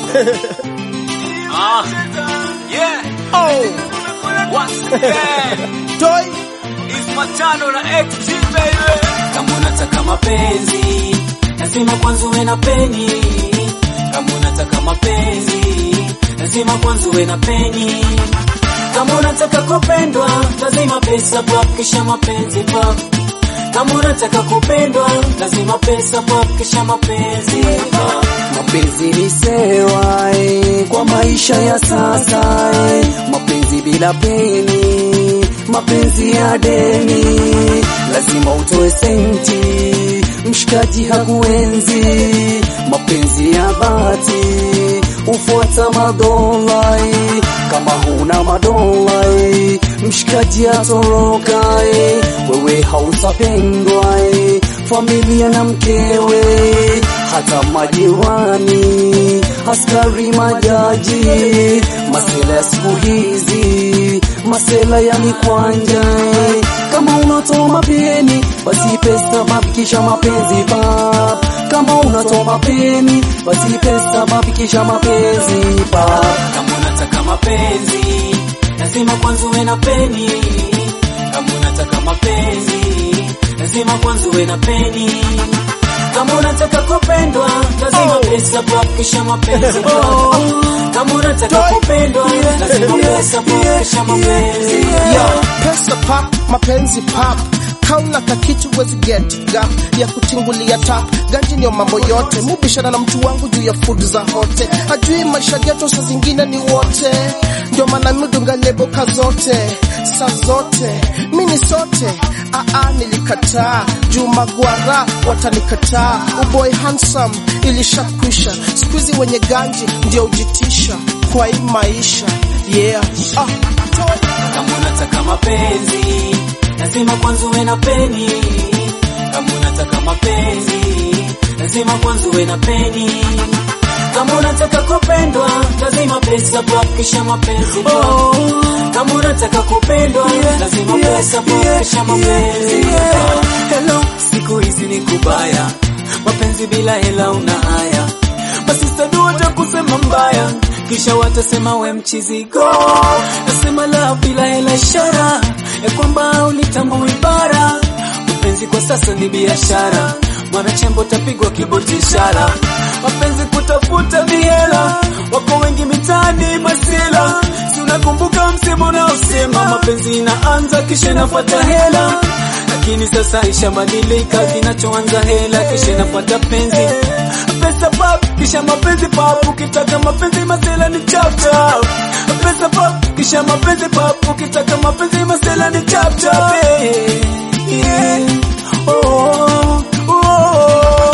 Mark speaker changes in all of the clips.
Speaker 1: Ah, yeah.
Speaker 2: Oh,
Speaker 1: Once again,
Speaker 2: toy
Speaker 1: it's Matano na XG baby.
Speaker 3: Kama unataka mapenzi lazima kwanza uwe na peni. Kama unataka mapenzi lazima kwanza uwe na peni. Kama unataka kupendwa lazima pesa pap, kisha mapenzi pap. Kama unataka kupendwa lazima pesa pap, kisha mapenzi pap.
Speaker 4: Mapenzi ni sewa eh, kwa maisha ya sasa eh. Mapenzi bila peni, mapenzi ya deni, lazima utoe senti, mshikaji hakuenzi. Mapenzi ya bati ufuata madola eh. kama huna madola eh, mshikaji atoroka eh. wewe hautapendwa eh. familia na mkewe hata majirani, askari, majaji, masela ya siku hizi, masela ya mikwanja. Kama unatoa mapeni, basi pesa babikisha mapenzi pap. Kama unatoa mapeni, basi pesa babikisha mapenzi pap.
Speaker 3: Kama unataka mapenzi lazima kwanza uwe na peni. Kama unataka mapenzi lazima kwanza uwe na peni. Kama unataka kupendwa lazima
Speaker 2: Oh.
Speaker 3: pesa pap, kisha mapenzi pap. Kama unataka
Speaker 2: Toy.
Speaker 3: kupendwa lazima
Speaker 2: Yeah,
Speaker 3: pesa pap,
Speaker 2: yeah,
Speaker 3: kisha mapenzi
Speaker 2: Yo,
Speaker 3: pap.
Speaker 2: pesa pap, mapenzi pap kauna kakitu wezi get gap ya kutingulia tap ganji ndio mambo yote mubishana na mtu wangu juu ya food za hote ajui maisha geto saa zingine ni wote ndio maana midunga lebo ka zote saa zote mini sote aa nilikataa juu magwara watanikataa uboy handsome ilishakwisha skuizi wenye ganji ndio ujitisha kwa hii maisha yeah ah, toy.
Speaker 3: Kama unataka mapenzi lazima kwanza uwe na peni. Kama unataka mapenzi lazima kwanza uwe na peni. Kama unataka kupendwa lazima pesa pap, kisha mapenzi pap. Kama unataka kupendwa lazima pesa pap, kisha mapenzi pap. Hello, siku hizi ni kubaya, mapenzi bila hela una haya basi stadi watakusema mbaya, kisha watasema we mchiziko. Nasema la bila hela, ishara ya kwamba ulitambui bara. Mapenzi kwa sasa ni biashara, mwanachembo tapigwa kiboti ishara. Mapenzi kutafuta mihela, wako wengi mitaani masela. Si unakumbuka msemo unaosema mapenzi inaanza kisha inafuata hela lakini sasa ishabadilika, kinachoanza hela kisha inafuata penzi, pesa pap kisha mapenzi pap. Ukitaka mapenzi masela ni chap chap, pesa pap kisha mapenzi pap. Ukitaka mapenzi masela ni chap chap. Hey, yeah. oh, oh, oh.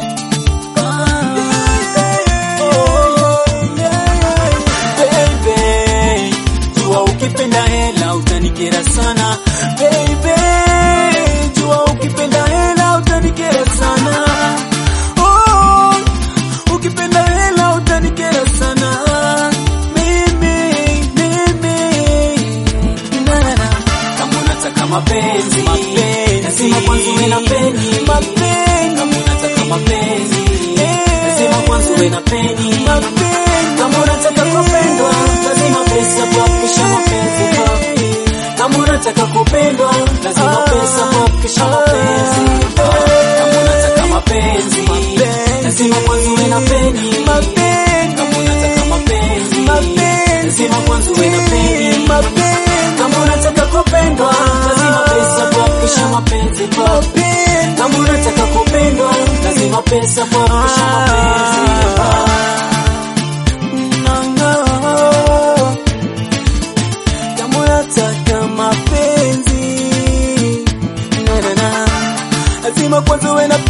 Speaker 3: Baby, jua ukipenda hela utanikera sana baby, jua ukipenda hela utanikera sana oh, ukipenda hela utanikera sana mimi, mimi na, na, na. Kama unataka mapenzi lazima kwanza uwe na peni. Kama unataka mapenzi lazima kwanza uwe na peni. Kama unataka kupendwa lazima pesa pap, kisha mapenzi pap. Kama unataka kupendwa lazima pesa pap, kisha mapenzi pap. Kama unataka mapenzi lazima kwanza uwe na peni. Kama unataka mapenzi lazima kwanza uwe na peni. Kama unataka kupendwa lazima pesa pap, kisha mapenzi pap. Kama unataka kupendwa lazima pesa pap, kisha mapenzi pap. Kama unataka mapenzi na na na, lazima kwanza uwe na